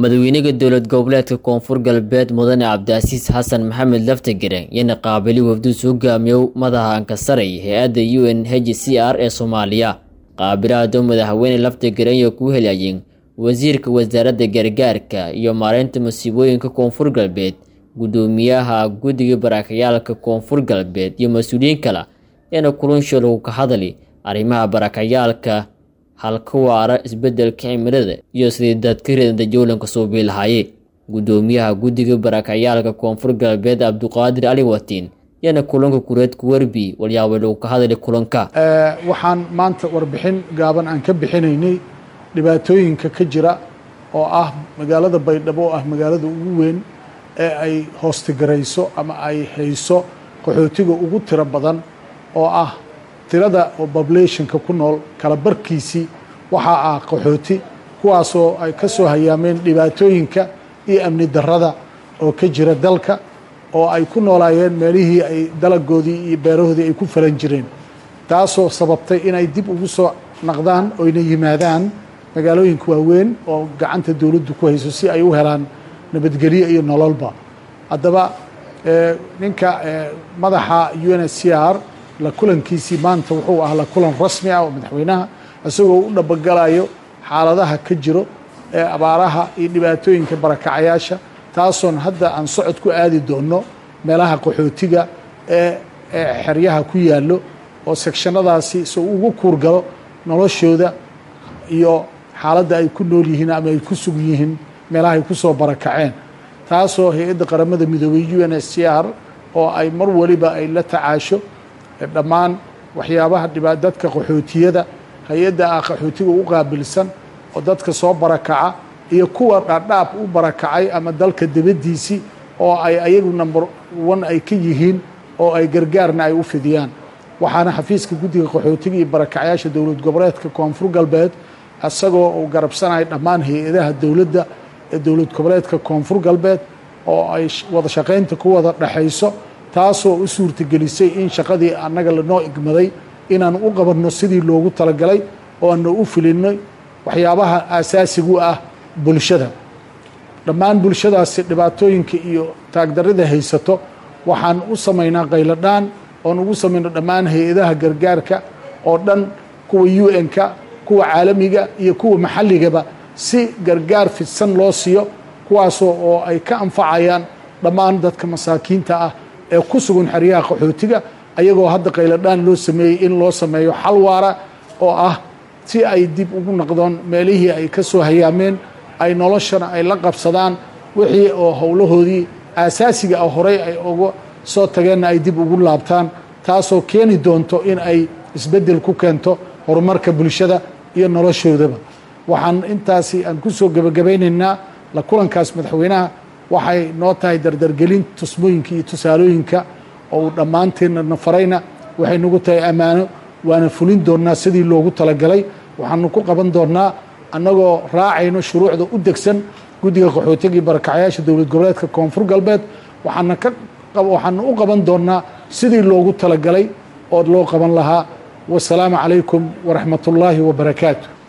madaxweynaha dowlad goboleedka koonfur galbeed mudane cabdicasiis xasan maxamed laftigare yana qaabili wafduus hogaamiyow madaxa ankasaray hay-adda u n h c r ee soomaaliya qaabilaado madaxweyne laftigare iyo ku helayeen wasiirka wasaaradda gargaarka iyo maareynta masiibooyinka koonfur galbeed guddoomiyaha guddiga barakayaalka koonfur galbeed iyo mas-uuliyiin kale eena kulansho lagu ka hadli arrimaha barakayaalka halka waara isbedelka cimilada iyo sidii dadka reedanta jowlanka suubii lahaaye guddoomiyaha guddiga barakayaalka koonfur galbeed cabduqaadir cali watiin yana kulanka kureed kuwerbi walyaabay lagu ka hadli kulanka waxaan maanta warbixin gaaban aan ka bixinaynay dhibaatooyinka ka jira oo ah magaalada baydhabo oo ah magaalada ugu weyn ee ay hoostigarayso ama ay hayso qaxootiga ugu tiro badan oo ah tirada oo populationka ku nool kala barkiisii waxaa ah qaxooti kuwaasoo ay ka soo hayaameen dhibaatooyinka iyo amni darrada oo ka jira dalka oo ay ku noolaayeen meelihii ay dalagoodii iyo beerahoodii ay ku falan jireen taasoo sababtay inay dib ugu soo naqdaan oyna yimaadaan magaalooyinka waaweyn oo gacanta dowladdu ku hayso si ay u helaan nabadgelyo iyo nololba haddaba ninka madaxa u n h c r la kulankiisii maanta wuxuu ah la kulan rasmi ah oo madaxweynaha isagoo u dhabagalayo xaaladaha ka jiro ee abaaraha iyo dhibaatooyinka barakacayaasha taasoon hadda aan socod ku aadi doono meelaha qaxootiga ee xeryaha ku yaallo oo sekshanadaasi soo ugu kuurgalo noloshooda iyo xaaladda ay ku nool yihiin ama ay ku sugan yihiin meelaha ay ku soo barakaceen taasoo hay-adda qaramada midoobey u n h c r oo ay mar waliba ay la tacaasho dhammaan waxyaabaha dhibaa dadka qaxootiyada hay-adda ah qaxootiga u qaabilsan oo dadka soo barakaca iyo kuwa dhaadhaab u barakacay ama dalka dibaddiisii oo ay ayagu number one ay ka yihiin oo ay gargaarna ay u fidiyaan waxaana xafiiska guddiga qaxootiga iyo barakacayaasha dowlad goboleedka koonfur galbeed isagoo uu garabsanaya dhammaan hay-adaha dowladda ee dowlad goboleedka koonfur galbeed oo ay wada shaqaynta ku wada dhexayso taasoo u suurtagelisay in shaqadii annaga lanoo igmaday inaan u qabanno sidii loogu talagalay oo aana u filinay waxyaabaha aasaasigu ah bulshada dhammaan bulshadaasi dhibaatooyinka iyo taagdarrida haysato waxaan u samaynaa qayladhaan oon ugu samayno dhammaan hay-adaha gargaarka oo dhan kuwa u n-ka kuwa caalamiga iyo kuwa maxalligaba si gargaar fidsan loo siiyo kuwaasoo oo ay ka anfacayaan dhammaan dadka masaakiinta ah ee ku sugan xeryaha qaxootiga ayagoo hadda qayladhaan loo sameeyey in loo sameeyo xal waara oo ah si ay dib ugu noqdoon meelihii ay ka soo hayaameen ay noloshana ay la qabsadaan wixii oo howlahoodii aasaasiga ah horey ay uga soo tageenna ay dib ugu laabtaan taasoo keeni doonto in ay isbeddel ku keento horumarka bulshada iyo noloshoodaba waxaan intaasi aan ku soo gebagabaynaynaa la kulankaas madaxweynaha waxay noo tahay dardargelin tusmooyinka iyo tusaalooyinka oo uu dhammaanteenna na farayna waxay nagu tahay ammaano waana fulin doonnaa sidii loogu talagalay waxaanu ku qaban doonnaa annagoo raacayno shuruucda u degsan guddiga qaxootiga iyo barakacayaasha dowlad goboleedka koonfur galbeed waxaana ka waxaanu u qaban doonnaa sidii loogu talagalay oo loo qaban lahaa wasalaamu calaykum waraxmat ullaahi wabarakaatu